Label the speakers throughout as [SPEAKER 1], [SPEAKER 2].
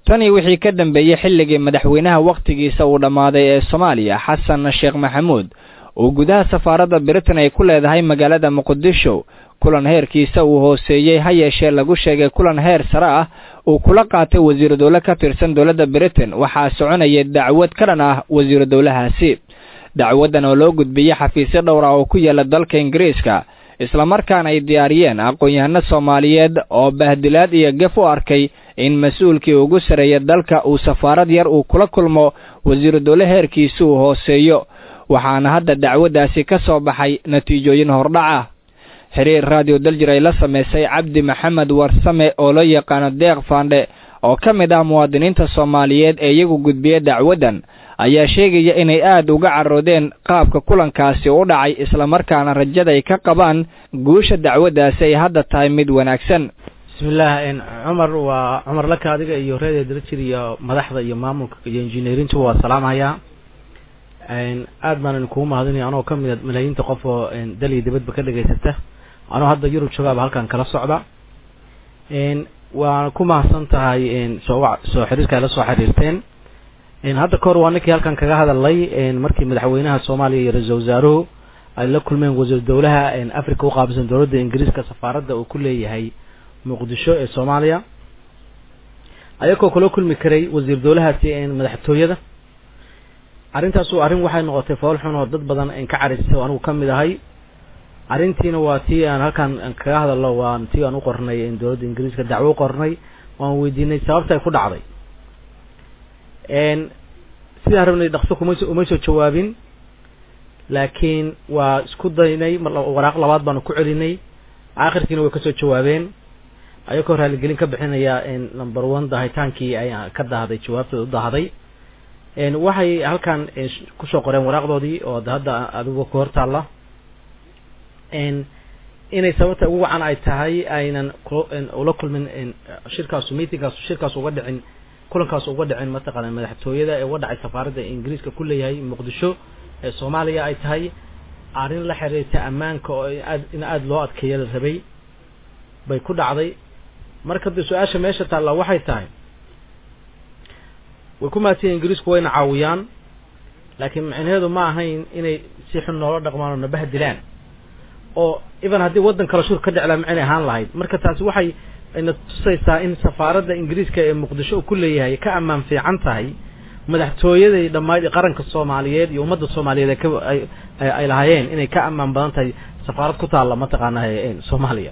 [SPEAKER 1] tanii wixii ka dambeeyey xilligii madaxweynaha wakhtigiisa uu dhammaaday ee soomaaliya xasan sheekh maxamuud oo gudaha safaaradda britain ay ku leedahay magaalada muqdisho kulan heerkiisa uu hooseeyey ha yeeshee lagu sheegay kulan heer sare ah uu kula qaatay wasiiru dowle ka tirsan dowladda britain waxaa soconayay dacwad ka dhan ah wasiiru dowlahaasi dacwaddan oo loo gudbiyey xafiisyo dhowr ah oo ku yaala dalka ingiriiska islamarkaana ay diyaariyeen aqoon-yahano soomaaliyeed oo bahdilaad iyo gef u arkay in mas-uulkii ugu sarreeya dalka uu safaarad yar uu kula kulmo wasiiru dowle heerkiisa uu hooseeyo waxaana hadda dacwaddaasi ka soo baxay natiijooyin hordhaca xiriir raadiyo daljir ay la samaysay cabdi maxamed warsame oo loo yaqaano deeq faandhe oo ka mid ah muwaadiniinta soomaaliyeed ee iyagu gudbiya dacwaddan ayaa sheegaya inay aad uga carroodeen qaabka kulankaasi u dhacay islamarkaana rajada ay ka qabaan guusha dacwaddaasi ay hadda tahay mid wanaagsan
[SPEAKER 2] bismillaah cumar waa cumar laka adiga iyo reediyo daljir iyo madaxda iyo maamulka iyo injineerintu waa salaamhayaa aad baan idinkugu mahadinaya anoo ka mida malaayiinta qof oo dal iyo dibadba ka dhegaysata anoo hadda yurub joogaaba halkan kala socda waa ku mahadsan tahay soo soo xiriirka ay la soo xiriirteen hadda kahor waa ninkii halkan kaga hadalay markii madaxweynaha soomaaliya iyo ra-iisul wasaaruhu ay la kulmeen wasiir dowlaha africa u qaabilsan dowladda ingiriiska safaaradda uu ku leeyahay muqdisho ee soomaaliya ayagoo kula kulmi karay wasiir dowlahaasi madaxtooyada arrintaasu arrin waxay noqotay fool xun oo dad badan ka caraysay oo anigu ka mid ahay arrintiina waa tii aan halkan kaga hadalno waa tii aan u qornay dowladda ingiriiska dacwo u qornay waan weydiinay sababta ay ku dhacday sidaan rabnay dhaqso kuma uma soo jawaabin laakiin waa isku daynay waraaq labaad baanu ku celinay aakhirkiina way kasoo jawaabeen ayagoo raaligelin ka bixinaya number one dahitaankii ay ka dahday jawaabtooda u dahday waxay halkan kusoo qoreen waraaqdoodii oo hadda adigu ku hortaalla inay sababta ugu wacan ay tahay aynan ula kulmin shirkaasu meetingkaasu shirkaas uga dhicin kulankaas uga dhicin mataqaana madaxtooyada ee uga dhacay safaaradda ingiriiska ku leeyahay muqdisho ee soomaaliya ay tahay arrin la xiriirta ammaanka oo aad in aada loo adkeeya la rabay bay ku dhacday marka de su-aasha meesha taalla waxay tahay way ku maadsiya ingiriisku wayna caawiyaan laakiin micnaheedu ma ahayn inay si xun noola dhaqmaan oo nabaha dilaan oo even haddii waddan kale shur ka dheclaa macinay ahaan lahayd marka taasi waxay na tusaysaa in safaaradda ingiriiska ee muqdisho ku leeyahay ka ammaan fiican tahay madaxtooyaday dhammayd qaranka soomaaliyeed iyo ummadda soomaaliyeed ay ka ay lahaayeen inay ka ammaan badan tahay safaarad ku taalla mataqaana soomaaliya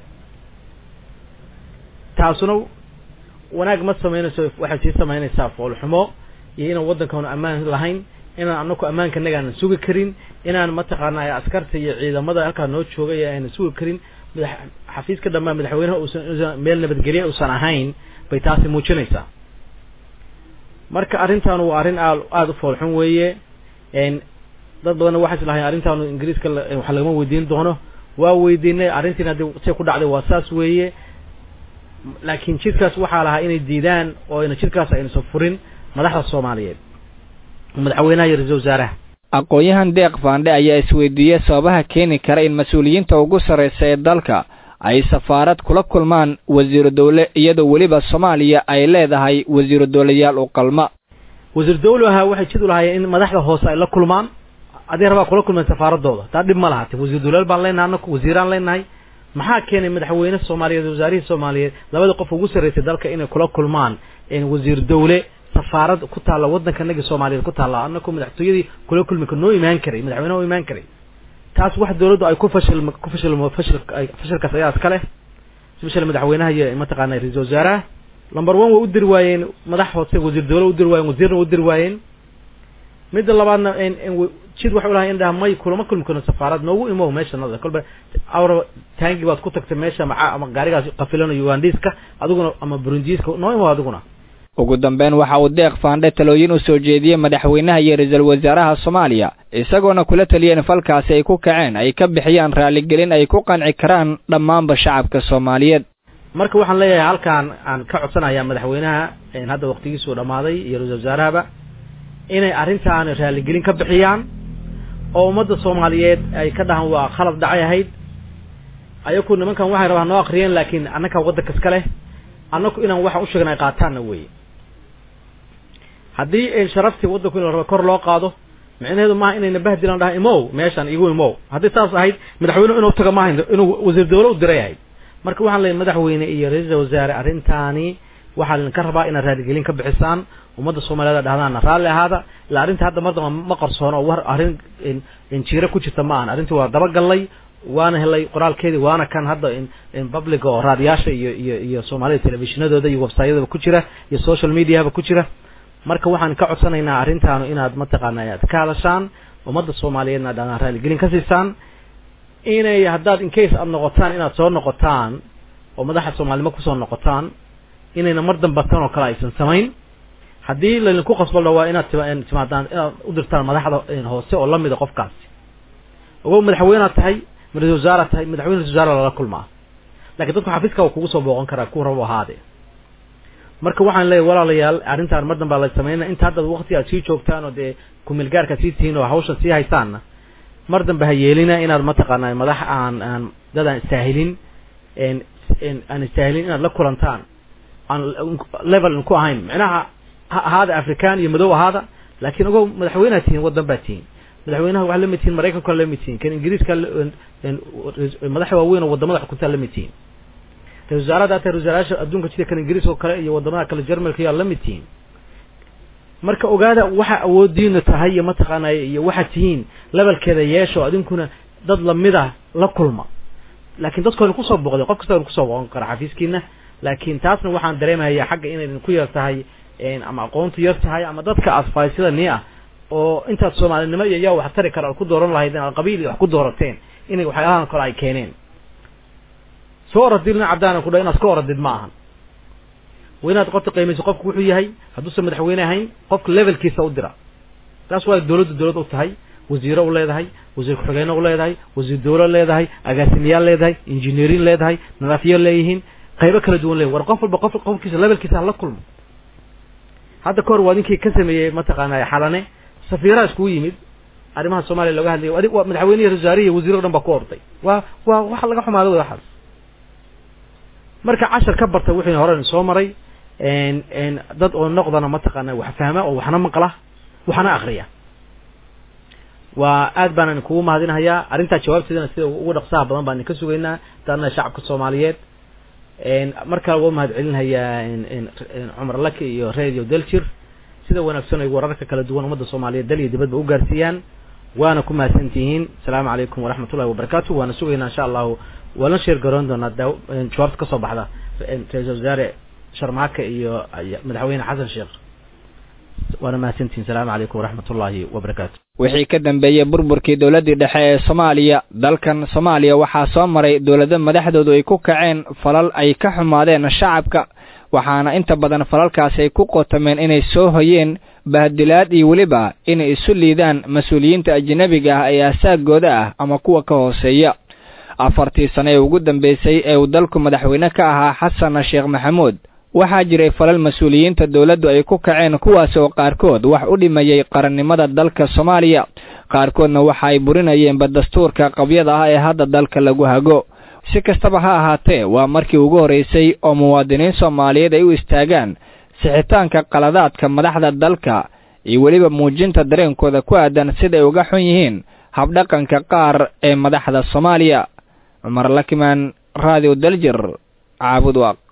[SPEAKER 2] taasuna wanaag ma samaynayso waxay sii samaynaysaa foolxumo iyo inaan waddankaanu ammaan lahayn inaan anaku ammaanka naga aanan sugi karin inaan mataqaana askarta iyo ciidamada halkaa noo joogay aanan sugi karin madax xafiiska dhammaan madaxweynaha uusan meel nabadgelya uusan ahayn bay taasi muujinaysaa marka arrintaanu waa arrin aad aada u foolxun weeye dad badanna waxay islahayn arrintaanu ingiriiska wax lagama weydiin doono waa weydiinay arrintiina haddii say ku dhacday waa saas weeye laakiin jidkaas waxaa lahaa inay diidaan oo ayna jidkaas aynasa furin madaxda soomaaliyeed madaxweynaha iyo ra-isul wasaaraha
[SPEAKER 1] aqoon-yahan deeq faandhe ayaa isweydiiyey sababaha keeni kara in mas-uuliyiinta ugu sarraysa ee dalka ay safaarad kula kulmaan wasiiru dowle iyadoo weliba soomaaliya ay leedahay wasiiru dowlayaal u qalma
[SPEAKER 2] wasiir dowlaha waxay jid u lahaayeen in madaxda hoose ay la kulmaan adii rabaa kula kulmeen safaaradooda taa dhib ma lahate wasiir dowlayaal baan leenahay anaku wasiiraan leenahay maxaa keenay madaxweyne soomaaliyeed wasaarihii soomaaliyeed labada qof ugu sarraysay dalka inay kula kulmaan wasiir dowle safaarad ku taalla waddanka nagi soomaaliyeed ku taalla anaku madaxtooyadii kula kulmi kar noo imaan karay madaxweyneha u imaan karay taas wax dawladdu ay ku fashil ku fashilmo fashil fashilkaas ayaa iska leh especially madaxweynaha iyo mataqaana ra-isul wasaaraha number one way u diri waayeen madax hoose wasiir dowle u diri waayeen wasiirna u diri waayeen midda labaadna jid waxay ulahay in dhaha may kulama kulmi karno safaarad noogu imow meesha nada kolba awra taangi baad ku tagtay meesha maca ama gaarigaas qafilano ugandiska adiguna ama burundiiska noo imow adiguna
[SPEAKER 1] ugu dambeyn waxa uu deeq faandhe talooyin u soo jeediyey madaxweynaha iyo ra-iisul wasaaraha soomaaliya isagoona kula taliyeen falkaasi ay ku kaceen ay ka bixiyaan raaligelin ay ku qanci karaan dhammaanba shacabka soomaaliyeed
[SPEAKER 2] marka waxaan leeyahay halkaan aan ka codsanayaa madaxweynaha hadda waqtigiisuu dhammaaday iyo ra-isul wasaarahaba inay arrintaan raaligelin ka bixiyaan oo ummadda soomaaliyeed ay ka dhahaan waa khalad dhacay ahayd ayaku nimankan waxay rabaan noo akriyeen laakiin annakaa waddanka iska leh annaku inaan waxa u sheegna ay qaataanna weye haddii sharaftii waddanku in la rabo kor loo qaado micnaheedu maaha inayna bahdilan dhaha imow meeshan igu imow haddii saas ahayd madaxweynuhu inuu tago maaha inuu wasiir dawlo u diray ahayd marka waxaan leeyahy madaxweyne iyo ra-iisul wasaare arrintaani waxaa idinka rabaa inaad raaligelin ka bixisaan ummadda soomaaliyeed dhahdaana raalli ahaada ila arrinta hadda mardaba ma qarsoono oo war arrin jiiro ku jirta ma ahan arrintii waa dabagallay waana helay qoraalkeedii waana kan hadda public oo raadiyaasha iyo iyo iyo soomaalida telefishinadooda iyo websayadaba ku jira iyo social mediahaba ku jira marka waxaan ka codsanaynaa arrintaanu inaad mataqaana aad ka hadashaan ummadda soomaaliyeedna dhadaan raaligelin ka siisaan inay haddaad incase aada noqotaan inaad soo noqotaan oo madaxa soomaalnimo kusoo noqotaan inayna mar dambatan oo kale aysan samayn haddii laydinku qasbalna waa inaad timaadaan inaad u dirtaan madaxda hoose oo lamida qofkaasi ogo madaxweynead tahay ra-isul wasaaraad tahay madaxweyne ra-isul wasaare lala kulmaa lakiin dadku xafiiska waa kugu soo booqan karaa ku rabo ahaade marka waxaan leeyahy walaalayaal arrintaan mar dambaa la sameynaa inta hadda wakti aad sii joogtaan oo dee kumilgaarka sii tihiin oo hawshan sii haysaanna mar dambe ha yeelina inaad mataqaana madax aan aan dad aan istaahilin aan istaahilin inaad la kulantaan aan level ku ahayn micnaha ha ahaada african iyo madow ahaada laakiin ogow madaxweynead tihiin waddan baa tihiin madaxweynaha waxaa lamid tihiin maraykanka lamid tihiin kan ingiriiska madaxa waaweyn oo wadamada xukuntaa lamid tihiin ra-isul wasaarada ata ra-isulwasaarayaasha adduunka sida kan ingiriiska oo kale iyo wadamada kale jermalka yaa lamid tihiin marka ogaada waxa awoodiina tahay iyo mataqaanay iyo waxaad tihiin levelkeeda yeesho adinkuna dad lamida la kulma laakiin dadku aynu kusoo booqday qof kasta aynu kusoo booqan kara xafiiskiina laakiin taasna waxaan dareemayaa xagga inaydan ku yar tahay ama aqoontu yar tahay ama dadka asfaaysida nii ah oo intaad soomaalinimo iyo yaa wax tari kara ad ku dooran lahayd aad qabiil iyo wax ku doorateen inay waxyaalahan kale ay keeneen soo oradid nin cabdaana ku dha inaad ka oradid ma ahan waa inaad qofta qiimayso qofku wuxuu yahay hadduusan madaxweyne ahayn qofka levelkiisa u dira taas waa dawladda dawlad u tahay wasiiro u leedahay wasiir ku-xigeyne u leedahay wasiir dawlo leedahay agaasimiyaal leedahay injineerin leedahay nadaafiyo leeyihiin qaybo kala duwan leeyahy war qof walba qof qofkiisa levelkiisa hala kulmo hadda kahor waa ninkii ka sameeyey mataqaana xalane safiiraha iskugu yimid arrimaha soomaaliya looga hadlayay adig waa madaxweynihi wasaarihi wasiir o dhan baa ku orday waa waa waxa laga xumaado way waxaas marka cashar ka barta wixii hore soo maray dad oo noqdana mataqaana wax fahma oo waxna maqla waxna akriya waa aad baanan kugu mahadinahayaa arrintaa jawaabteedana sida ugu dhaqsaha badan baan idinka sugaynaa daadna shacabka soomaaliyeed mar kale waa mahad celinhayaa cumar laki iyo radio daljir sida wanaagsan ay wararka kala duwan ummadda soomaaliyeed dal iyo dibadba u gaarsiiyaan waana ku mahadsan tihiin asalaamu calaykum waraxmat ullahi wabarakatu waana sugaynaa insha allahu waana sheer garoon doonaa jawaabta kasoo baxda ra-isul wasaare sharmaaka iyo madaxweyne xasan sheekh waana mahadsantihin asalaamu calaykum waraxmat ullaahi wabarakaatu
[SPEAKER 1] wixii ka dambeeyey burburkii dowladdii dhexe ee soomaaliya dalkan soomaaliya waxaa soo maray dowlado madaxdoodu ay ku kaceen falal ay ka xumaadeen shacabka waxaana inta badan falalkaasi ay ku qotameen inay soo hoyeen bahdilaad iyo weliba inay isu liidaan mas-uuliyiinta ajnebiga ah ee asaagooda ah ama kuwa ka hooseeya afartii sane ee ugu dambeysay ee uu dalku madaxweyne ka ahaa xasan sheekh maxamuud waxaa jiray falal mas-uuliyiinta dowladdu ay ku kaceen kuwaas oo qaarkood wax u dhimayey qarannimada dalka soomaaliya qaarkoodna waxa ay burinayeenba dastuurka qabyada ah ee hadda dalka lagu hago si kastaba ha ahaatee waa markii ugu horraysay oo muwaadiniin soomaaliyeed ay u istaagaan sixitaanka qaladaadka madaxda dalka iyo weliba muujinta dareenkooda ku aadan siday uga xun yihiin habdhaqanka qaar ee madaxda soomaaliya cumar lakimaan radio daljir caabud waaq